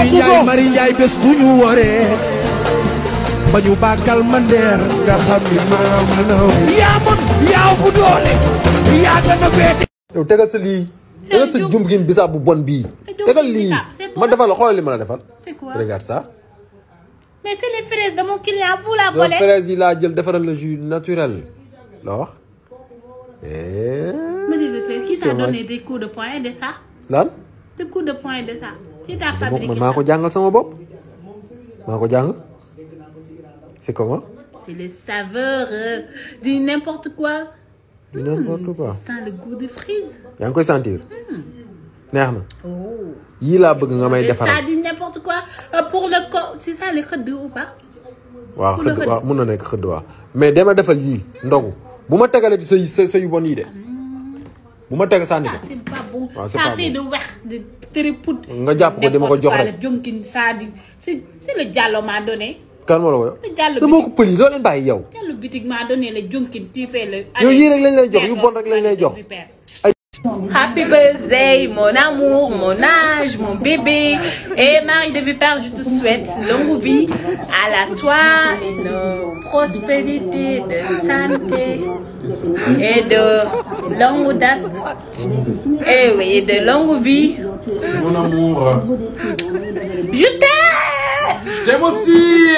Njaay Mari Njaay bés bu ñu waree ba ñu bàkkal ma ndeer nga xam ni maa mën a way yaa mën yaa bu doole yaa gën a féete yow tegal sa lii tegal sa jum gin bisaab bu bon bii tegal lii ma defal la xoolal li ma la defal C'est quoi regarde ça Mais c'est les fraises de mon client, vous la yow volez. fraise yi laa jël defaral la jus naturel la wax eh Mais je vais faire. Qui C'est t'a vrai. donné des coups de poing de ça lan Des coups de poing de ça Qui t'a man fabriqué maa ça ko jàngal sama bopp maa ko jàng c'est comment C'est les saveurs euh, de n'importe quoi. du n'importe quoi Ça sent le goût de frise. yaa ngi koy sentir neex na Oh. yii laa bëgg nga may Et defaral ça dit n'importe quoi. Euh, pour le corps, c'est ça les khadou ou pas waaw Pour le xëdd xëdd. waaw mun na nekk xëdd waaw mais dama defal yii ndogu bu ma tegalee ci sa sa sa yu bon yii de bu ma teg sànni Ça ko c'est pas bon. Ah, c'est ça pas fait bon. de wex, de trépout. nga jàpp ko di ma ko jox N'importe quoi, rek le jonkin, ça dit. C'est c'est le diallo m'a donné. kan moo la ko yow Le diallo sa mbokku pël yi doo leen bàyyi yow Diallo bitik m'a donné le jonkin, tu fais le. yow yii rek lañ lay jox yu bon rek lañ lay jox Happy birthday, mon amour, mon âge, mon bébé. Et Marie de Vipère, je te souhaite longue vie à la toi, une prospérité, de santé et de longue date. Et oui, et de longue vie. mon amour Je t'aime! je t'aime aussi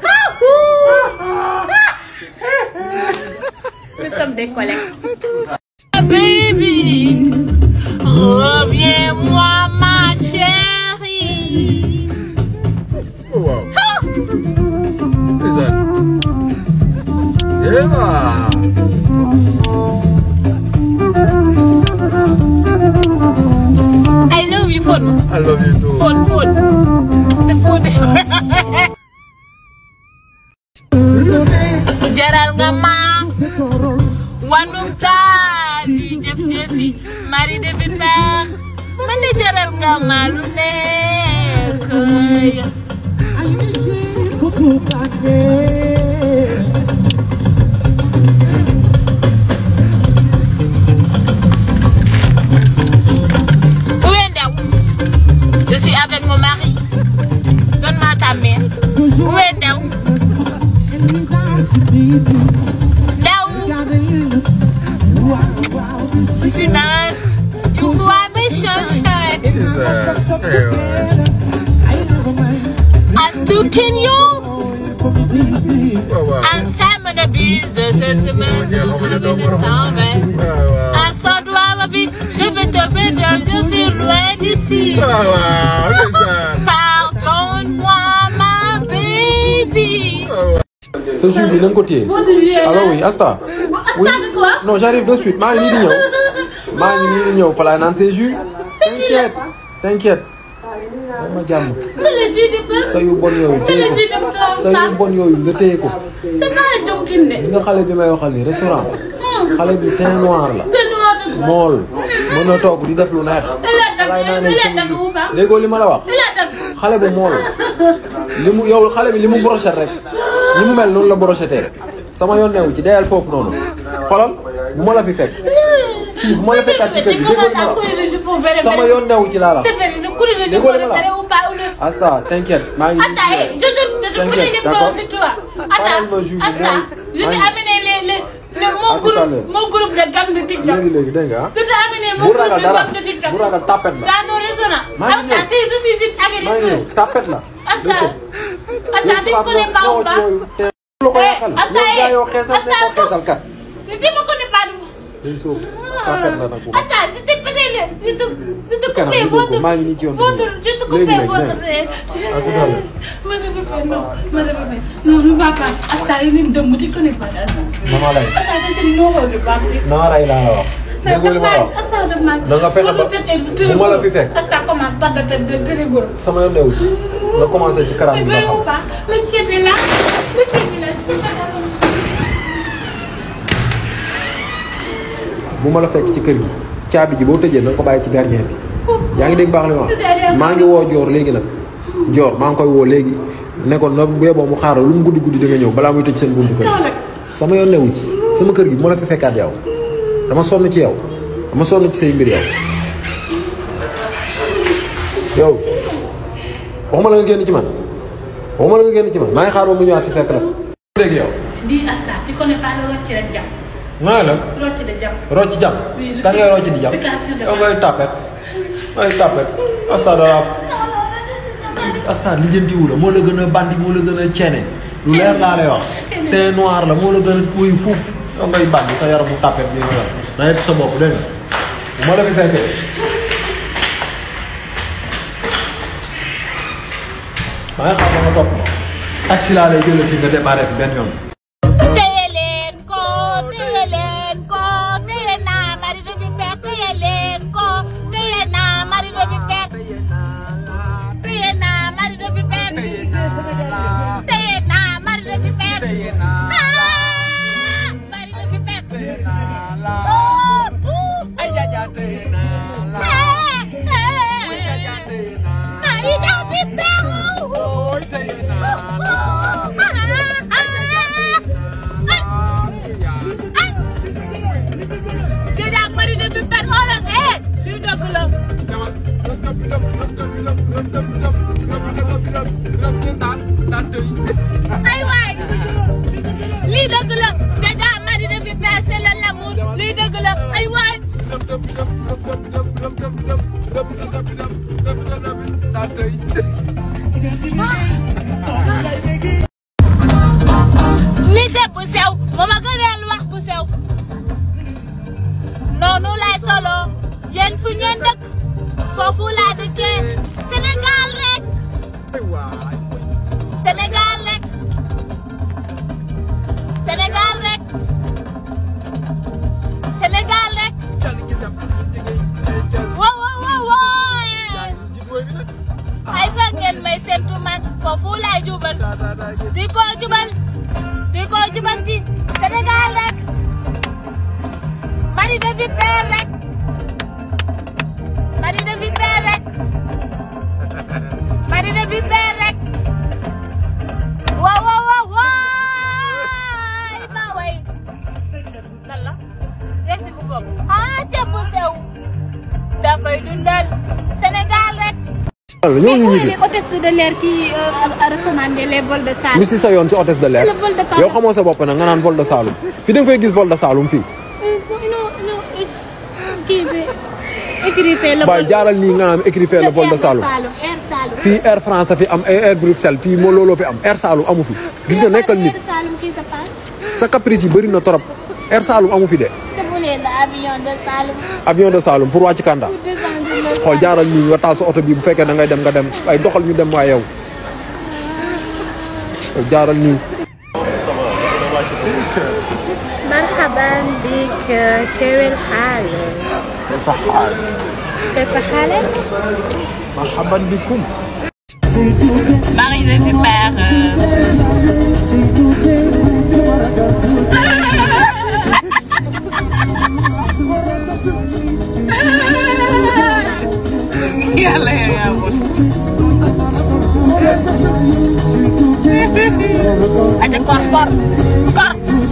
Nous sommes des collègues. Baby, reviens-moi, ma chérie. oh waaw ndeysaan Eva I love you, phone. I love you too Phone, phone. The phone. jaral nga ma wandum taa di jëf jëfi mari de bi peex man de jaral nga ma lu nekk Où est Ndaw Je suis avec mon mari. Donne-moi ta main. Où est Ndaw Ndaw Je suis nice. You crois mes sunshine. ndeysaan I'm looking you. waaw waaw I'm Simon the Beast. Cette semaine, c'est le premier décembre. waaw Un soir de ma vie, je vais te perdre, je suis loin d'ici. waaw waaw ndeysaan Pardonne-moi, ma baby. sa jus bi na nga ko téye allo oui Asta oui de quoi non j'arrive de suite maa ngi nii di ñëw maa ngi nii di ñëw fa laay naan say jus t'inquiète t'inquiète may ma jàmm C'est le jus de bœuf. sa yu bon yooyu C'est téye le ko jus de bœuf, sa ça. yu bon yooyu nga téye ko C'est pas le jonkin de. gis nga xale bi may waxal nii restaurant xale bi teint noir la C'est noir de quoi mool mën na toog di def lu neex laay naanee Il a sama dagg ou pas léegoo li ma la wax Il a dagg. xale bu mool li mu yow xale bi li mu brochette rek ni mu mel noonu la brochetté sama yoon newu ci deyal foofu noonu xolal bu ma la fi fekk fii bu ma la fekkaat ci kër gi Tu déggoo li commences ma à la courir wax le jus pour faire sama yoon newu ci laa la C'est fait, le courir le jus Déggoo pour li le ma la faire ou pas ou le. Asta t'inquiète maa ngi Attends, hey, nii je te, je te T'inquiète, connais les d'accord. plans sur toi. Parle Attends, ma jus, attends, je moi, t'ai moi. amené les, les, le, À mon tout à l'heure. groupe, mon groupe de gang de TikTok. léegi léegi dégg nga ah Je t'ai amené mon bu groupe ragal de dara gang de TikTok. bu ragal tapet la Dans ton restaurant. Maa ngi Attends, ñëw. je suis une maa ngi ñëw agresseur. tapet la Attends, attends, tu me connais pas ou pas lu ko yàqal Attends, yow gaa hey. yoo xeesal ne ko Attends, xeesal kat Je ne me connais pas. day sóob tapet la nag bu baax. Attends, je t'ai pété le. Je te, je te kanam coupé ñu dégg ko, votre. maa ngi nii ci yoon bi. Votre, je te Léegi coupé nag, votre. léegi. À tout à l'heure. Me répète, non, me répète. Non, je ne vais pas. Attends, il est de me tu connais pas. Attends, Mama lay c'est une horreur de pas. naa rey laa la wax C'est déggoo li ma la dommage. wax Attends, dommage. Da nga fexe ba- bu ma la fi fekk. Ça commence par de de de rigolo. sama yoon newu ci na commencé ci karam C'est bi nga vrai ou xam pas Le chef est là. Le chef est là. C'est pas grave. bu ma la fekk ci kër gi caabi ji boo tëjee na nga ko bàyyi ci gardien bi yaa ngi dégg baax li ma wax maa ngi woo joor léegi nag joor maa ngi koy woo léegi ne ko na bu yeboo mu xaaral lu mu guddi guddi di nga ñëw balaa muy tëj seen buntu kër Kaw nag. sama yoon newu ci sama kër gi bu ma la fi fekkaat yow dama sonn ci yow dama sonn ci say mbir yow yow waxuma la nga génn ci man waxuma la nga génn ci man maa ngi xaar ba mu ñëwaat fi fekk la. léegi yow. di asta tu connais pas le rocc rek jàpp nga ne la rocc de jàpp rocc jàmm. Oui, le kan ngay rocc di jàmm. application de yow ngay tapet ngay tapet asta dara asta lijjantiwu la moo la gën a bandi moo la gën a ceene lu leer laa lay wax te noir la moo la gën a kuy fuuf yow ngay bandi sa yaramu tapet bi nga yor na yegg sa bopp dégg nga bu ma la fi fekkee maa ngi xam ba nga topp ma taxi laa lay jëlee fii nga démarré fi benn yoon téye leen ko téye leen ko téye naa mari de vipère téye leen ko téye naa mari de vipère téye naa mari de vipère téye naa mari de vipère ah mari de vipère Ouh, ouh. Eh, eh. Mari de vipère ouh. Déjà mari de vipère xoolal eh suy dëgg la ay waay lii dëgg la déjà mari de vipère c'est le l'amour lii dëgg la ay waay li de bu sew moo ma gëneel wax bu sew noonu lay solo yéen fu ngeen dëkk foofu laa dëkkee Sénégal rek Sénégal rek Sénégal rek Sénégal rek wow wow wow wow ay fa ngeen may séntu man foofu laay jubal di ko jubal di ko jubanti Sénégal rek mari de vipère rek mari de vipère rek mari de vipère rek waaw waaw waaw waay ma way lan la rek si ku bopp ah ceeb bu sew dafay dundal Sénégal rek walla ñoo ngi Mais où est ñibbi les hôtesses de l'air qui euh, a, a recommandé les vols de salle mi si sa yoon si hôtesse de l'air C'est le vol de Kaolack. yow xamoo sa bopp nag nga naan vol de Saloum fii da nga fay gis vol de Saloum fii Euh, non, non, qui fait écrit fait le waaye vol jaaral nii nga naan écrit le vol de Saloum Air Saloum fii Air France fi am ay Air Bruxelles fii moo looloo fi am Air Saloum amu fi gis nga nekkal nit Air Saloum qui se passe sa caprice yi bëri na trop Air Saloum amu fi de te bu leen avion de Saloum avion de Saloum pour wàcc Kanda descendre le xool jaaral nii nga taal sa oto bii bu fekkee da ngay dem nga dem ay doxal ñu dem waaye yow jaaral nii مرحبا بك كيف حالك؟ كيف حالك؟ marhaban bikum Marie de Vipère. Yàlla yaa Aja kor kor kor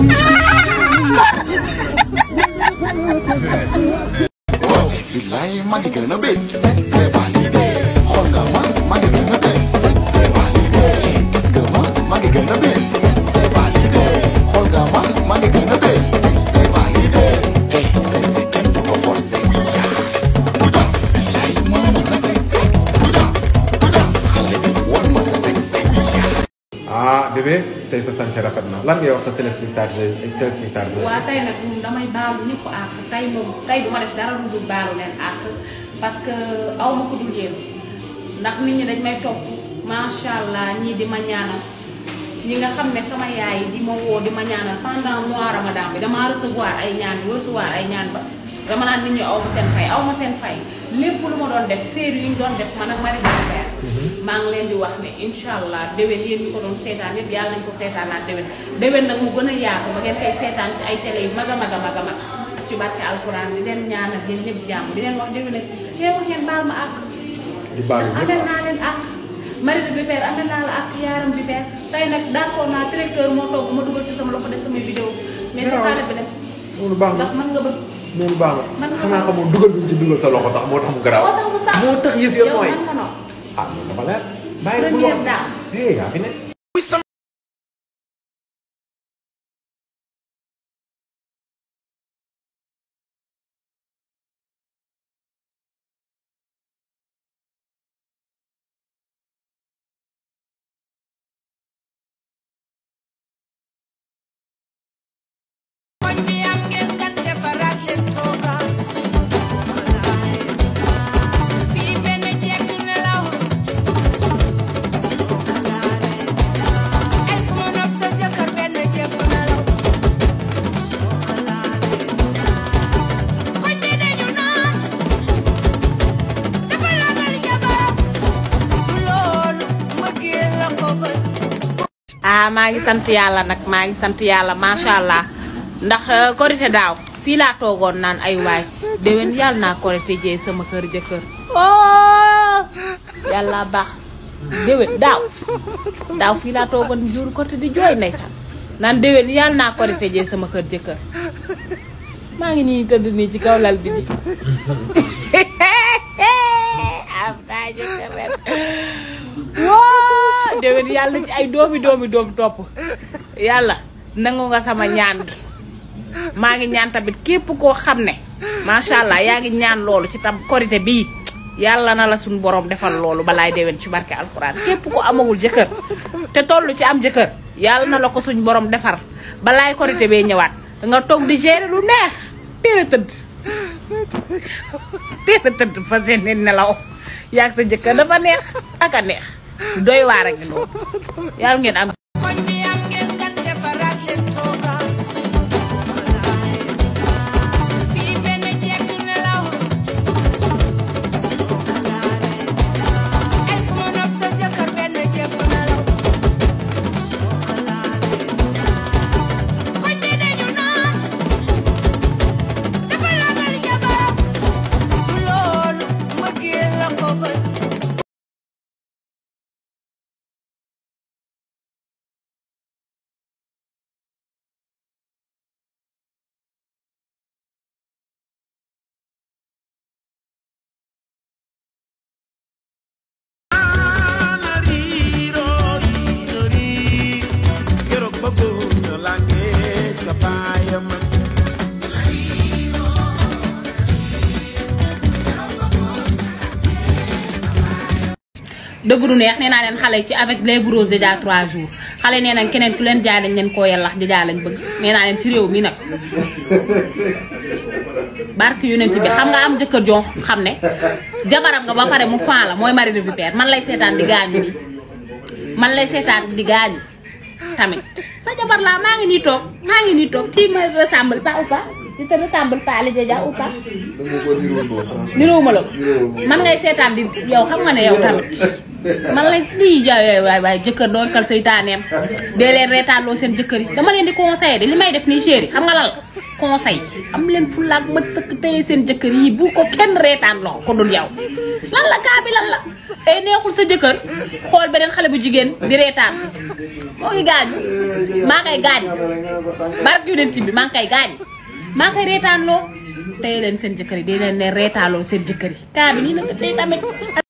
billaay maa ngi gën a bëgg c'est validé xool nga ma maa ngi gën a bëgg c'est validé gis nga ma maa ngi gën a bëgg c'est validé xool nga ma maa ngi gën a bëgg c'est validé eh c'est kenn du ko forcé kuja billaay ma mën na sexy kuja kuja xale bi wan ma sa sexy ah bébé tey sa sañse rafet na lan ngay wax sa téléspectateur téléspectateur waa tey nag moom damay baalu ñëpp àq tey moom tey du ma def dara lu dul baalu leen àq parce que aw ma ko dul yéen ndax nit ñi dañ may topp macha allah ñii di ma ñaanal ñi nga xam ne sama yaay di ma woo di ma ñaanal pendant mois ramadan bi damaa recevoir ay ñaan recevoir ay ñaan ba dama naan nit ñi aw ma seen fay aw ma seen fay lépp lu ma doon def série yu ñu doon def man ak Marie Bébé maa ngi leen di wax ne incha allah déwén yéen ñi ko doon seetaan yëpp yàlla nañ ko seetaanaat déwén déwén nag mu gën a yaatu ba ngeen koy seetaan ci ay télé yu mag a mag a mag a mag ci barke alquran di leen ñaanal yéen ñëpp jàmm di leen wax déwén ak di leen wax ngeen baal ma àq di baalu ñëpp amel naa leen àq Marie de Vipère amel naa la àq yaaram Vipère tey nag d'accord naa tracteur moo toog ma dugal ci sama loxo def samay vidéo mais c'est pas le problème loolu baax na ndax mën nga bëgg loolu baax Man na nga xanaa ko- xamoo dugal bi mu ci dugal sa loxo tax moo tax mu garaaw moo tax mu sax moo tax yëf ya yow nooy man ko noonu ah loolu dafa leer bàyyi bu première wax dame eh yaa fi ne ah maa ngi sant yàlla nag maa ngi sant yàlla macha allah ndax euh, korite daaw fii laa toogoon naan ay waay déwén yàlla naa korite jeey sama kër jëkkër oh yàlla baax déwén daaw daaw fii laa toogoon jour korite di jooy ndeysaan naan déwén yàlla naa korite jeey sama kër jëkkër maa ngi nii tëdd nii ci kaw lal bi di am naa jëkkër ren waa déwén yàlla na ci ay doomi doomi doom topp yàlla nangu nga sama ñaan gi maa ngi ñaan tamit képp koo xam ne macha allah yaa ngi ñaan loolu ci tam korité bii yàlla na la suñu borom defal loolu balaay déwén ci barke alxuraan képp ko amagul jëkkër te toll ci am jëkkër yàlla na la ko suñu borom defar balaay korité bee ñëwaat nga toog di gérer lu neex teel a tëdd teel a tëdd fa seen nelaw yaag sa jëkkër dafa neex ak a neex doy waar ak noonu yàlla ngeen am dëgg du neex nee naa leen xale ci avec les roses déjà 3 jours xale nee nañ keneen ku leen jaay dañ leen koo yellax déjà lañ bëgg nee naa leen ci réew mi nag barke yonent bi xam nga am jëkkër joo xam ne jabaram nga ba pare mu fan la mooy mari de vipère man lay seetaan di gaañu nii man lay seetaan di gaañu tamit sa jabar laa maa ngi nii toog maa ngi nii toog ci me ressemble pas ou pas tu te ressemble pas Ali Dia ou pas niroowuma la ko man ngay seetaan di yow xam nga ne yow tamit man lay lii jaay waay waay jëkkër doo kal seytaaneem dee leen reetaanloo seen jëkkër yi dama leen di conseillé de li may def nii chéri xam nga lan la conseil am leen fulaak mat sëkk téye seen jëkkër yi bu ko kenn reetaanloo ko dul yow lan la kaa bi lan la tey neexul sa jëkkër xool beneen xale bu jigéen di reetaan moo ngi gaañu maa ngay gaañu barke yonent bi maa ngi koy gaañu maa ngi koy reetaanloo téye leen seen jëkkër yi dee leen ne reetaanloo seen jëkkër yi kaa bi nii nag tey tamit